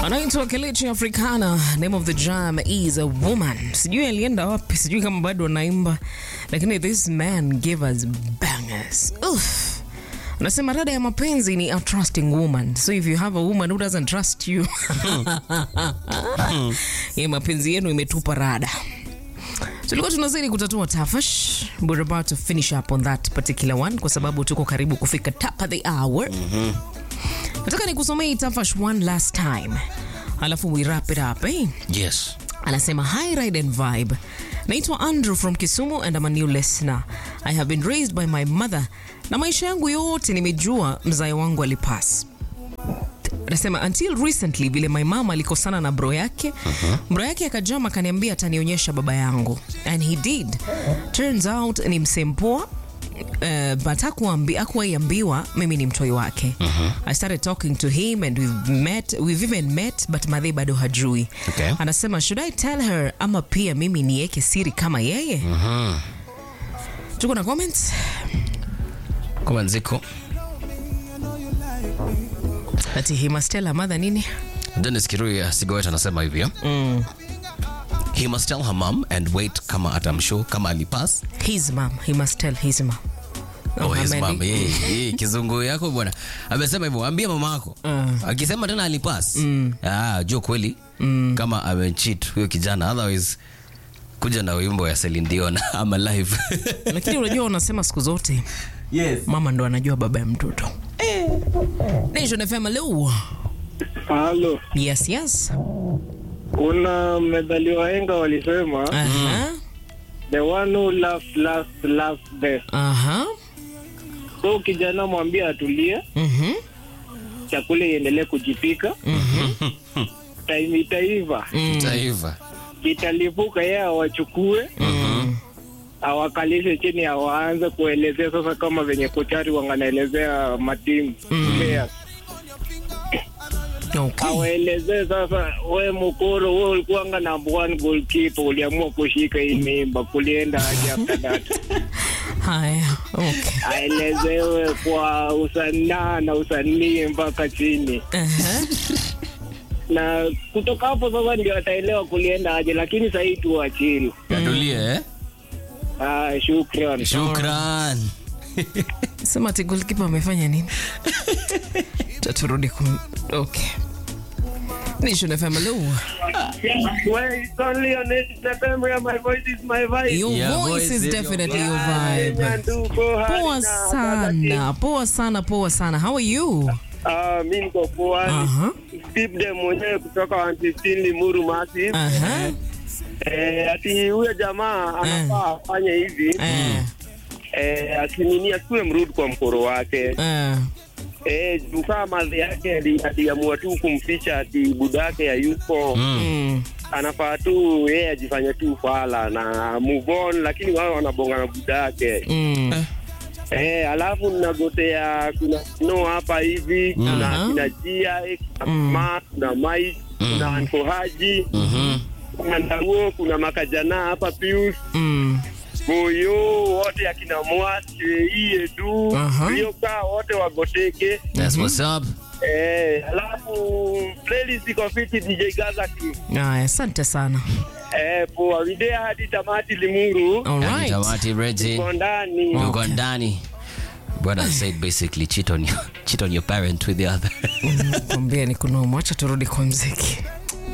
anaitwa Kelechi Africana. Name of the jam is a woman. Sijui alienda wapi, sijui kama bado anaimba, lakini this man gave us bangers. Uff. Anasema rada ya mapenzi ni a trusting woman. So if you have a woman who doesn't trust you, ye mapenzi yenu imetupa rada. Tulikuwa tunazidi kutatua tafash. We're about to finish up on that particular one kwa sababu tuko karibu kufika top of the hour. Nataka nikusomee hii tafash one last time, alafu we wrap it up eh? Yes. Anasema hi ride and vibe. Naitwa Andrew from Kisumu and I'm a new listener. I have been raised by my mother na maisha yangu yote nimejua mzae wangu alipass. Anasema until recently vile my mama alikosana na bro yake bro yake akajama akaniambia atanionyesha baba yangu and he did. Turns out ni msempoa Uh, but hakuambi- hakuwaiambiwa mimi ni mtoi wake I started talking to him and we've met, we've even met but madhei bado hajui Okay. anasema should I tell her ama pia mimi niweke siri kama yeye tuko na comments Kama nziko. ati he must tell her mother nini Dennis Kirui ya Sigowet anasema hivyo. He must tell her mom and wait kama atamshow kama alipass. his mom he must tell his mom Oh, his Amendi- mom. Yeye, yeye, kizungu yako bwana. Amesema hivyo, ambia mama yako. Akisema tena alipass. Ah, jua kweli kama amecheat huyo kijana otherwise kuja na wimbo ya Celine Dion ama live. lakini unajua unasema siku zote Yes. mama ndo anajua baba ya mtoto Nation FM hello Halo, yes yes kuna methali wahenga walisema aha the one who laughs last laughs best. aha So kijana mwambie atulie, mhm chakula iendelee kujipika, time itaiva, Taifa. italipuka, yeye awachukue awakalishe chini, awaanze kuelezea sasa, kama venye kochari wanganaelezea matimu players. okay awaelezee sasa, we Mukoro, we ulikuwanga number one goalkeeper, uliamua kushika hii mimba, kulienda aje after that? haya okay aelezewe kwa usanaa na usanii mpaka chini, aha na kutoka hapo sasa ndio ataelewa kulienda aje, lakini sahii tu achili. Atulie eh? Ah, shukran. Shukran. sema ati goalkeeper amefanya nini taturudi kum okay Nation FM hello Well, it's only on Instagram where my voice is my vibe. Your Yeah, voice voice is is your definitely your Kenya vibe. ndugu, hali Poa na sana, poa sana, poa sana. How are you? Ah, mi niko poa. Aha. Steve de mwenyewe kutoka 115 Limuru Massive. Aha. Eh, ati huyo jamaa anafaa afanye hivi Eh. eh, asinini asiwe mrudi kwa mkoro wake Eh. eh, juu kama madhi yake ali- aliamua tu kumficha ati budake hayuko Mm. anafaa tu yeye ajifanye tu fala na move on, lakini wao wanabonga na budake Mm. eh, alafu nagotea kuna no hapa hivi kuna Aha. kina Jia kuna Ma kuna Mai kuna Anko Haji Mhm. kuna Ndaruo kuna Makajana hapa Pius Mm. Boyo wote akina Mwase Iedu Aha. Rioka wote wagoteke That's what's up. eh, alafu playlist iko fiti DJ Gaza King Aya, asante sana. eh, poa video hadi tamati Limuru All Yaani right. Tamati Reggie. uko ndani Uko ndani. Brother said basically cheat on your cheat on your parent with the other. Kwambia ni kunomo, acha turudi kwa mziki.